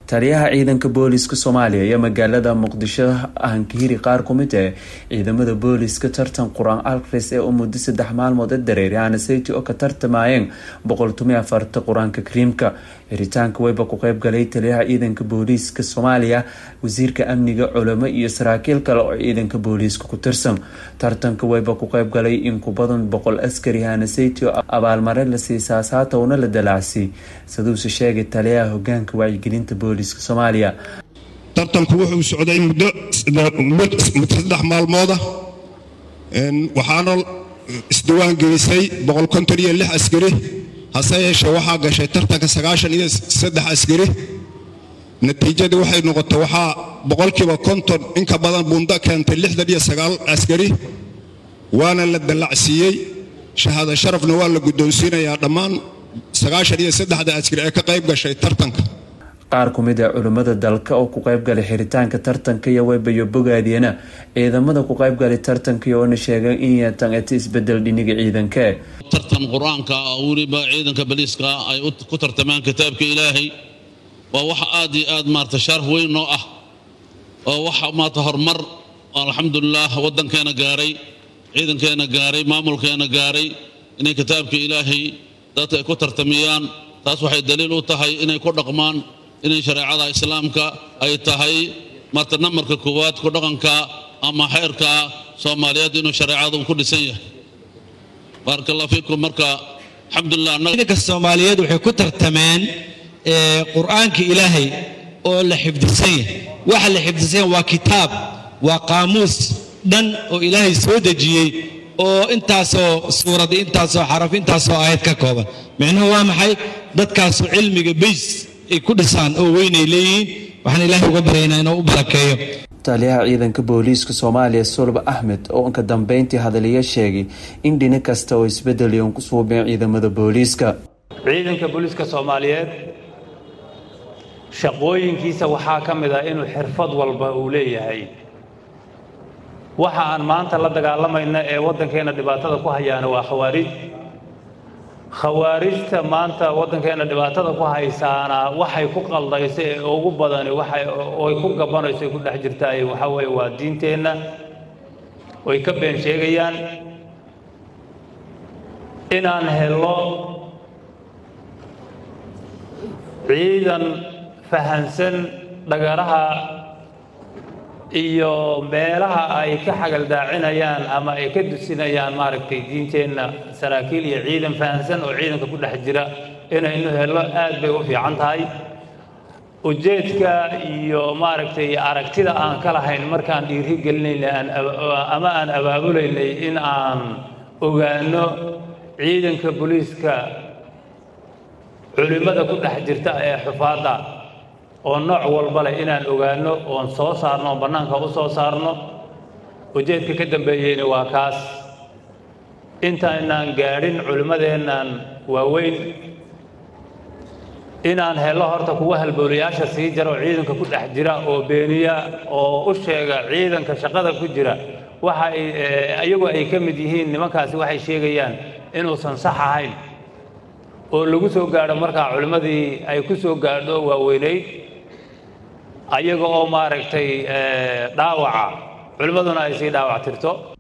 taliyaha ciidanka booliska soomaaliya iyo magaalada muqdisho ahankihiri qaar ku mid ah ciidamada booliska tartan qur-aan alkris ee u muddo saddex maalmood ee dareeri anaseyti oo ka tartamayeen boqoltumiy afarta qur-aanka kariimka xiritaanka weyba ku qeybgalay taliyaha ciidanka booliiska soomaaliya wasiirka amniga culamo iyo saraakiil kale oo ciidanka booliiska ku tirsan tartanka weyba ku qeybgalay in ku badan boqol askari hanaseyti oo abaalmare la siisaasaatowna la dalaacsi saduuse sheegay taliyaha hogaanka wacyigelinta booliiska soomaaliya tartanku wuxuu socday muddo saddex maalmooda waxaana isdiwaan gelisay boqol konton iyo lix askari hase yeeshee waxaa gashay tartanka sagaashan iyo saddex askari natiijadii waxay noqotay waxaa boqolkiiba konton inka badan buundo keentay lixdan iyo sagaal askari waana la dallacsiiyey shahaado sharafna waa la guddoonsiinayaa dhammaan sagaashan iyo saddexda askari ee ka qayb gashay tartanka qaar ku mid ah culimmada dalka oo ku qeybgalay xiritaanka tartanka iyo weybayo bogaadiyana ciidamada ku qeybgalay tartanka oona sheegay in yeetan eti isbedel dhiniga ciidanka tartan qur-aanka oo weliba ciidanka baliiska ay ku tartamaan kitaabka ilaahay waa wax aad iyo aad maarata sharaf weyn noo ah oo wax maarata horumar alxamdulilah waddankeena gaaray ciidankeena gaaray maamulkeena gaaray inay kitaabka ilaahay dadka ay ku tartamiyaan taas waxay daliil u tahay inay ku dhaqmaan inay shareecada islaamka ay tahay marta namarka koowaad ku dhaqanka ama xeerka soomaaliyeed inuu shareecada ku dhisan yahay baaraka allah fiikum marka alxamdulilah ciidanka soomaaliyeed waxay ku tartameen qur-aanka ilaahay oo la xifdisan yahay waxa la xifdisan yahay waa kitaab waa qaamuus dhan oo ilaahay soo dejiyey oo intaasoo suurad intaasoo xaraf intaasoo aayad ka kooban micnuhu waa maxay dadkaasu cilmiga bays ay ku dhisaan oo weynay leeyihiin waxaan ilaahay uga baryaynaa inuu u barakeeyo taliyaha ciidanka booliiska soomaaliya sulba axmed oo inka dambeyntii hadaliya sheegay in dhini kasta oo isbedeliyon ku suubeen ciidamada booliiska ciidanka booliiska soomaaliyeed shaqooyinkiisa waxaa ka mid ah inuu xirfad walba uu leeyahay waxa aan maanta la dagaalamayna ee waddankeenna dhibaatada ku hayaana waa khawaarij khawaarijta maanta waddankeenna dhibaatada ku haysaana waxay ku qaldayso ee ugu badani waxay oy ku gabanayso ay ku dhex jirtaay waxaa weeye waa diinteenna way ka been sheegayaan inaan helo ciidan fahansan dhagaraha iyo meelaha ay ka xagaldaacinayaan ama ay ka dusinayaan maaragtay diinteenna saraakiil iyo ciidan fahansan oo ciidanka ku dhex jira inaynu hello aad bay u fiican tahay ujeedka iyo maaragtay aragtida aan ka lahayn markaan dhiiri gelinaynay ama aan abaabulaynay in aan ogaano ciidanka booliiska culimmada ku dhex jirta ee xufaadda oo nooc walba leh inaan ogaanno oon soo saarno oon bannaanka u soo saarno ujeedka ka dambeeyeyna waa kaas intaynaan gaadhin culimmadeennan waaweyn inaan hello horta kuwa halboolayaasha sii jira oo ciidanka ku dhex jira oo beeniya oo u sheega ciidanka shaqada ku jira waxa ay iyagu ay ka mid yihiin nimankaasi waxay sheegayaan inuusan sax ahayn oo lagu soo gaadho markaa culimmadii ay ku soo gaadho waaweynayd ayaga oo maaragtay dhaawaca culimmaduna ay sii dhaawac tirto